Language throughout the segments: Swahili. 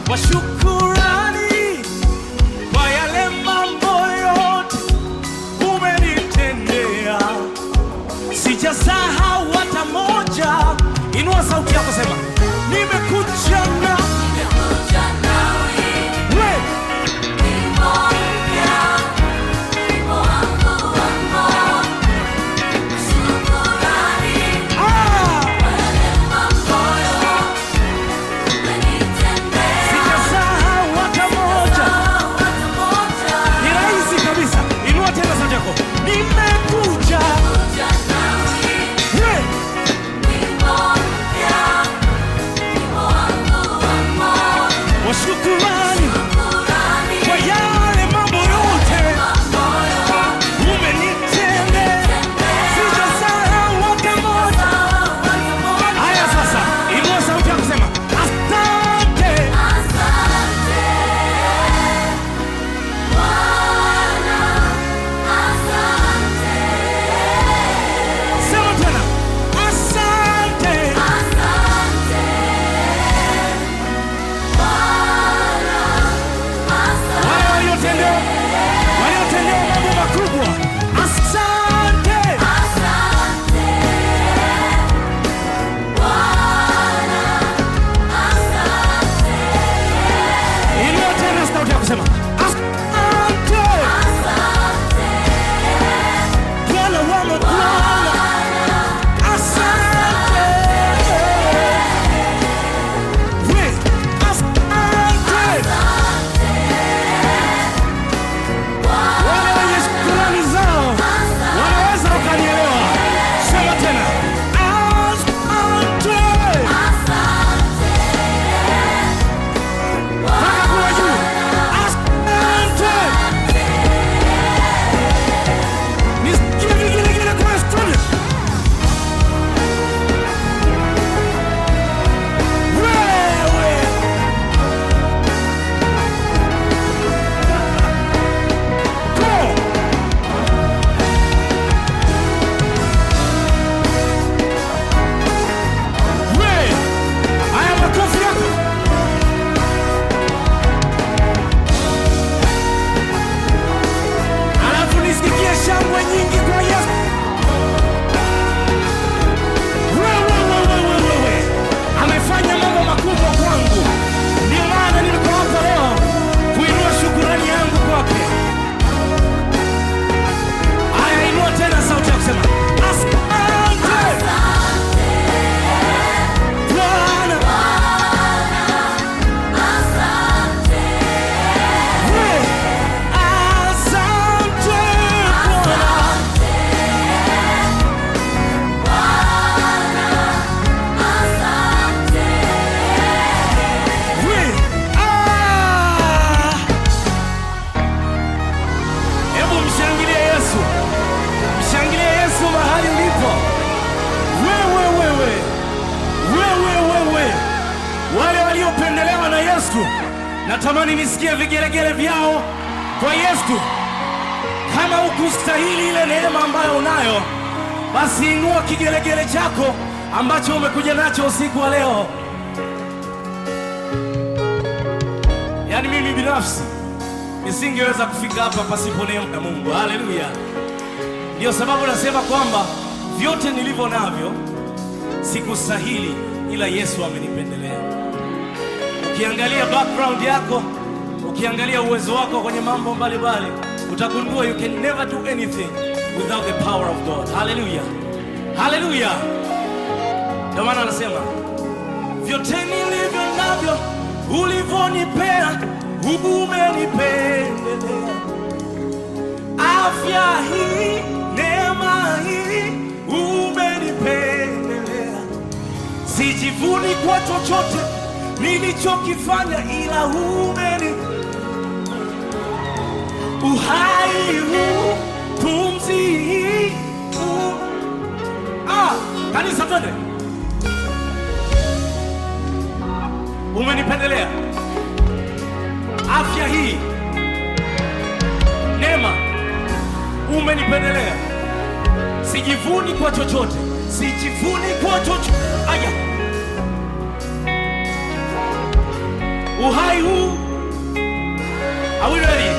wa shukurani kwa yale mambo yote umenitendea, sijasahau hata moja. Inua sauti yako, sema nimekuja na we ah, sijasahau hata moja. Ni rahisi kabisa. Inua tena sauti yako, nimekuja we wa shukurani kwa yale mambo yote umenitendea, sijasahau hata moja. Haya sasa, inua sauti yako, sema asante. Sema tena asante. Wale waliotendewa waliotendewa mambo makubwa, asante. Inua tena sauti yako, sema asante. Bwana wa mabwana, asante. We, asante. Wale wenye shukrani zao wanaweza wakanielewa. Sema tena asante. Mpaka kule juu. Asante. Nisikie vigelegele kule studio. Wewe. Go. We. Haya makofi yako. Alafu nisikie shangwe nyingi kwa Yesu. Wewe, wewe, wewe, wewe. Amefanya mambo makubwa kwangu, ndio maana niko hapa leo kuinua shukurani yangu kwake. Haya, inua tena sauti ya kusema asante Bwana. We, asante Bwana. We, ah. Hebu mshangilie Yesu, mshangilie Yesu mahali ulipo. Wewe wewe wewe wewe, wale waliopendelewa na Yesu, natamani nisikie vigelegele vyao kwa Yesu. Kama hukustahili ile neema ambayo unayo, basi inua kigelegele chako ambacho umekuja nacho usiku wa leo. Yaani mimi binafsi nisingeweza kufika hapa pasipo neema ya Mungu. Haleluya! Ndiyo sababu nasema kwamba vyote nilivyo navyo sikustahili, ila Yesu amenipendelea. Ukiangalia background yako, ukiangalia uwezo wako kwenye mambo mbalimbali, utagundua you can never do anything without the power of God. Haleluya, haleluya! Ndio maana anasema vyote nilivyo navyo ulivyonipea umenipendelea. Afya hii, neema hii umenipendelea. Sijivuni kwa chochote nilichokifanya, ila umeni uhai huu, pumzi hii u... ah, kanisa twende umenipendelea afya hii, neema, umenipendelea. Sijivuni kwa chochote, sijivuni kwa chochote. Aya, uhai huu. Are we ready?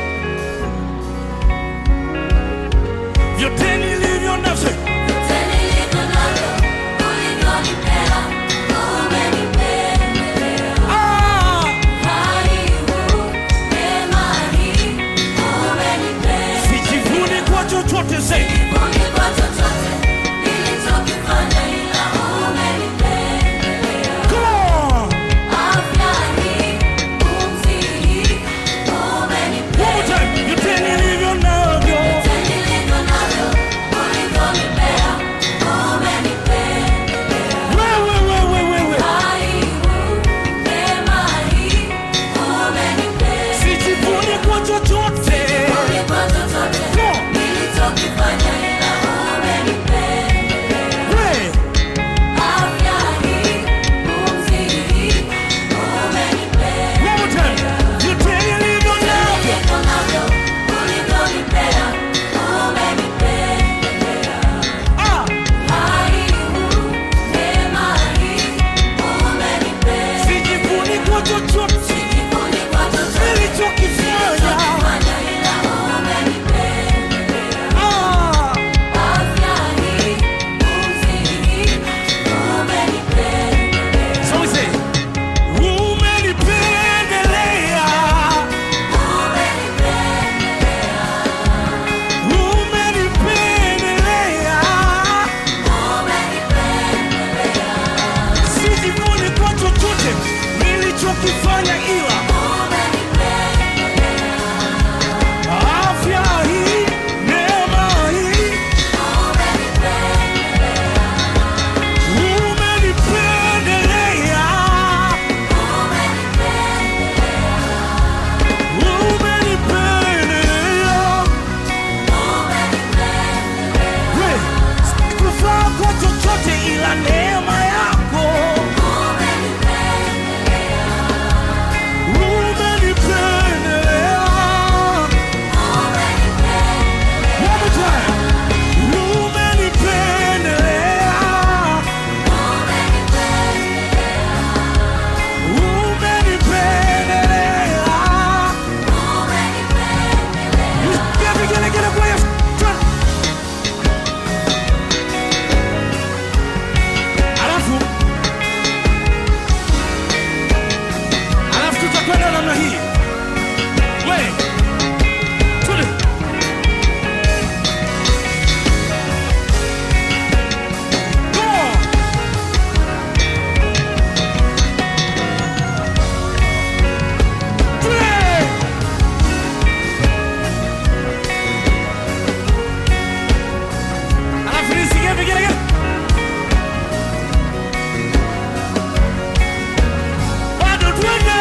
Vyote nilivyo navyo Vyote nilivyo navyo, ulivyonipea, umenipendelea. ah, Uhai huu, neema hii, umenipea. sijivuni kwa chochote zaidi Sijivuni kwa chochote nilichokifanya, ila umenipendelea. Come on. Afya hii, pumzi hii, One more umenipea. time. Vyote nilivyo navyo Vyote nilivyo navyo, ulivyonipea, umenipendelea. wewe wewe wewe Uhai huu, neema hii, umenipea. sijivuni kwa chochote Kwa chochote nilichokifanya, ila umenipendelea. we Afya hii, pumzi hii, umenipea. one more time. Vyote nilivyo navyo Nilivyo navyo, ulivyonipea, umenipendelea. ah, Uhai huu, neema hii, umenipea. sijivuni kwa chochote Sijivuni kwa chochote nilichokifanya nilichokifanya, ila umenipendelea. ah, Afya hii, pumzi hii, umenipendelea. so we say umenipendelea umenipendelea sijivuni kwa chochote nilichokifanya ila afya hii neema hii umenipendelea umenipendelea We, sikufaa kwa chochote ila neema yako umenipendelea One more time. Umenipendelea. Umenipendelea. Get it, get it, get it, boy. Turn. Alafu alafu tutakwenda namna hii we Twende. Come on. Twende. Alafu nisikie vigelegele. Bado twende.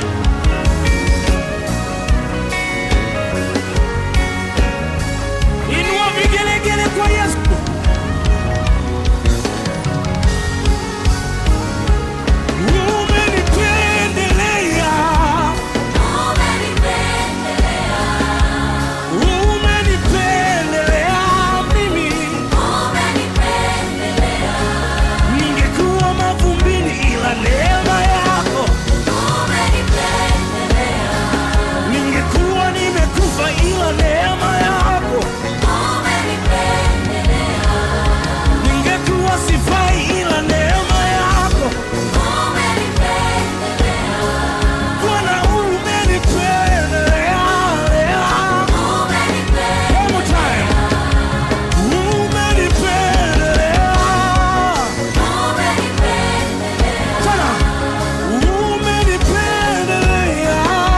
Inua vigelegele kwa Yesu. Umenipendelea. Umenipendelea mimi. Ningekuwa mavumbini ila neema yako. Ningekuwa nimekufa ila neema yako. Ningekuwa sifai ila neema yako. Bwana umenipendelea. One more time. Umenipendelea. Tena. Umenipendelea.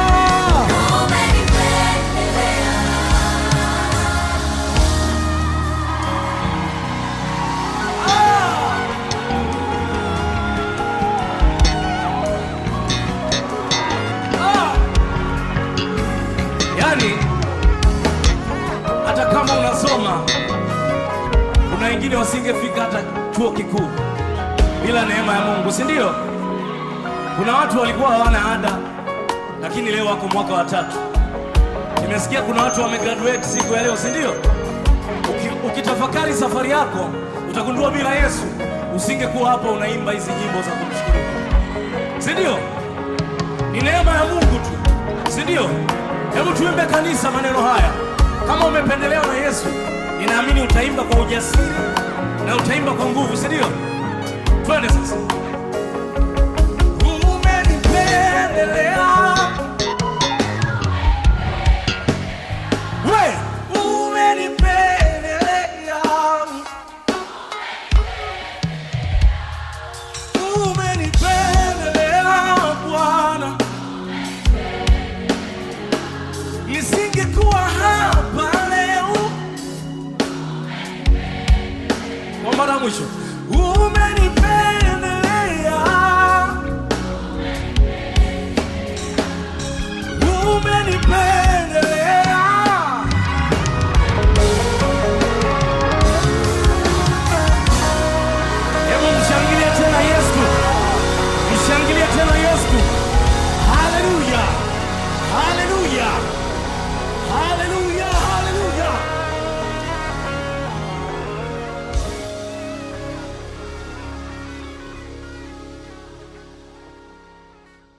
Ah! Yaani hata kama unasoma kuna wengine wasingefika hata chuo kikuu bila neema ya Mungu, si ndio? Kuna watu walikuwa hawana ada, lakini leo wako mwaka wa tatu. Nimesikia kuna watu wamegraduate siku ya leo, si ndio? Uki- Ukitafakari safari yako utagundua bila Yesu usingekuwa hapa unaimba hizi nyimbo za kumshukuru, Mungu. si ndio? ni neema ya Mungu tu, si ndio? Hebu tuimbe kanisa maneno haya. Kama umependelewa na Yesu, ninaamini utaimba kwa ujasiri na utaimba kwa nguvu, si ndio? Twende sasa. Umenipendelea we, umenipendelea, umenipendelea Bwana, nisingekuwa hapa leo. Kwa mara ya mwisho, umenipendelea